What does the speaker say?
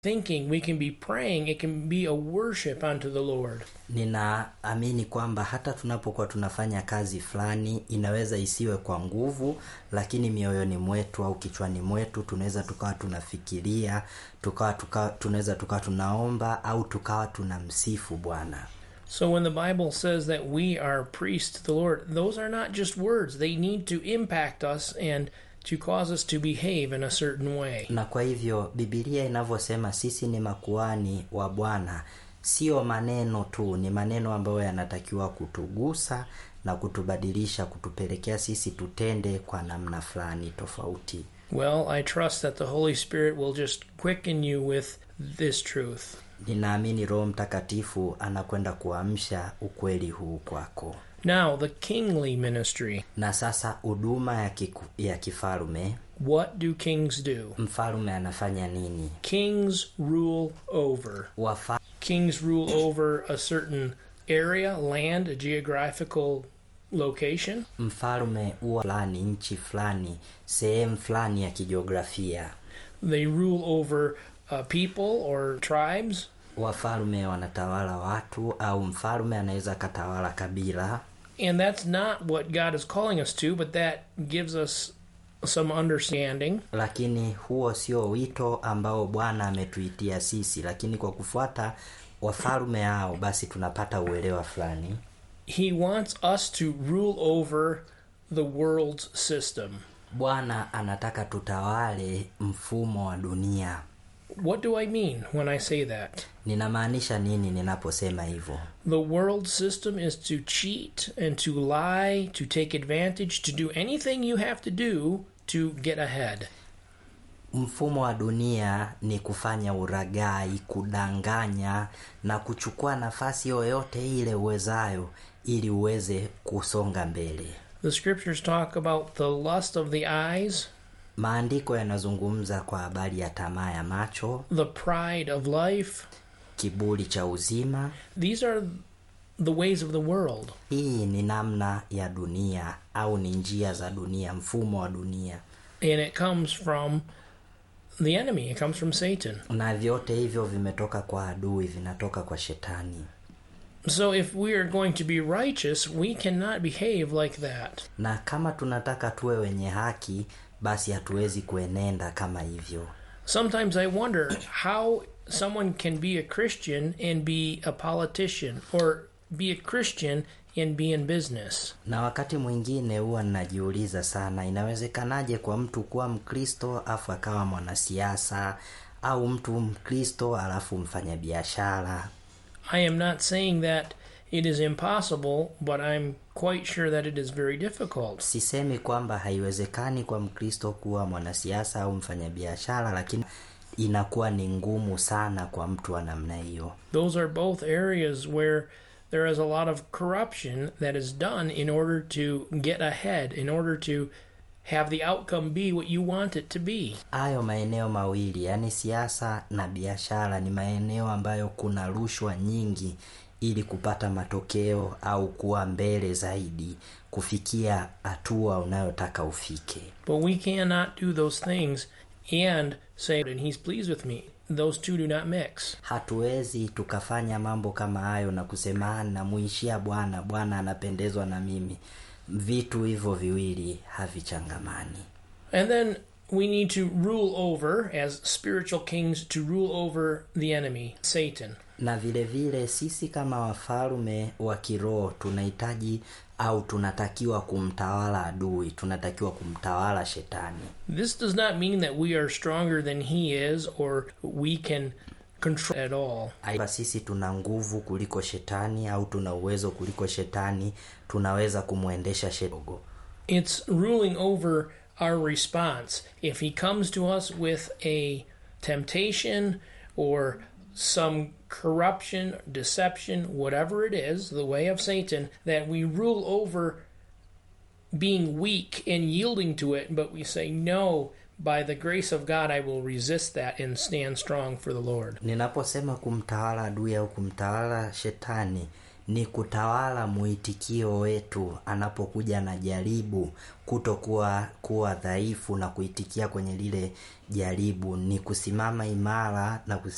thinking, we can be praying, it can be a worship unto the Lord. ninaamini kwamba hata tunapokuwa tunafanya kazi fulani inaweza isiwe kwa nguvu lakini mioyoni mwetu au kichwani mwetu tunaweza tukawa tunafikiria tukawa tukawa tunaweza tukawa tunaomba au tukawa tunamsifu bwana So when the Bible says that we are priests to the Lord, those are not just words. They need to impact us and to cause us to behave in a certain way. na kwa hivyo bibilia inavyosema sisi ni makuani wa bwana sio maneno tu ni maneno ambayo yanatakiwa kutugusa na kutubadilisha kutupelekea sisi tutende kwa namna fulani tofauti Well, I trust that the Holy Spirit will just quicken you with this truth. ninaamini roho mtakatifu anakwenda kuamsha ukweli huu kwako Now, the kingly ministry. na sasa huduma ya, kiku, ya kifalume What do kings do? mfalume anafanya nini Kings rule over. Wafa, Kings rule over a certain area, land, a geographical location. mfalume huwa fulani nchi fulani sehemu fulani ya kijiografia They rule over uh, people or tribes. wafalume wanatawala watu au mfalume anaweza akatawala kabila And that's not what God is calling us to, but that gives us some understanding. lakini huo sio wito ambao bwana ametuitia sisi lakini kwa kufuata wafalume hao basi tunapata uelewa fulani He wants us to rule over the world's system. bwana anataka tutawale mfumo wa dunia What do I mean when I say that? ninamaanisha nini ninaposema hivyo The world system is to cheat and to lie, to take advantage, to do anything you have to do to get ahead. mfumo wa dunia ni kufanya uragai kudanganya na kuchukua nafasi yoyote ile uwezayo ili uweze kusonga mbele The scriptures talk about the lust of the eyes, maandiko yanazungumza kwa habari ya tamaa ya macho the pride of life. kiburi cha uzima These are the ways of the world. hii ni namna ya dunia au ni njia za dunia mfumo wa dunia And it comes from the enemy, it comes from Satan. na vyote hivyo vimetoka kwa adui vinatoka kwa shetani So if we are going to be righteous, we cannot behave like that. na kama tunataka tuwe wenye haki basi hatuwezi kuenenda kama hivyo Sometimes I wonder how someone can be a Christian and be a politician, or be a Christian and be in business. na wakati mwingine huwa ninajiuliza sana inawezekanaje kwa mtu kuwa mkristo afu akawa mwanasiasa au mtu mkristo alafu mfanyabiashara I am not saying that it is impossible, but I'm quite sure that it is very difficult. sisemi kwamba haiwezekani kwa mkristo kuwa mwanasiasa au mfanyabiashara lakini inakuwa ni ngumu sana kwa mtu wa namna hiyo Those are both areas where there is a lot of corruption that is done in order to get ahead, in order to have the outcome be what you want it to be. hayo maeneo mawili yaani siasa na biashara ni maeneo ambayo kuna rushwa nyingi ili kupata matokeo au kuwa mbele zaidi kufikia hatua unayotaka ufike But we cannot do those things and say, and he's pleased with me. Those two do not mix. hatuwezi tukafanya mambo kama hayo na kusema namuishia bwana bwana anapendezwa na mimi vitu hivyo viwili havichangamani And then we need to rule over, as spiritual kings, to rule over the enemy, Satan. na vile vile sisi kama wafalume wa kiroho tunahitaji au tunatakiwa kumtawala adui tunatakiwa kumtawala shetani This does not mean that we are stronger than he is or we can control at all. Aiba sisi tuna nguvu kuliko shetani au tuna uwezo kuliko shetani tunaweza kumwendesha shetani It's ruling over our response. If he comes to us with a temptation or some corruption, deception, whatever it is, the way of Satan, that we rule over being weak and yielding to it, but we say, No, by the grace of God, I will resist that and stand strong for the Lord. ninaposema kumtawala adui au kumtawala shetani ni kutawala mwitikio wetu anapokuja na jaribu kutokuwa kuwa dhaifu na kuitikia kwenye lile jaribu ni kusimama imara na kus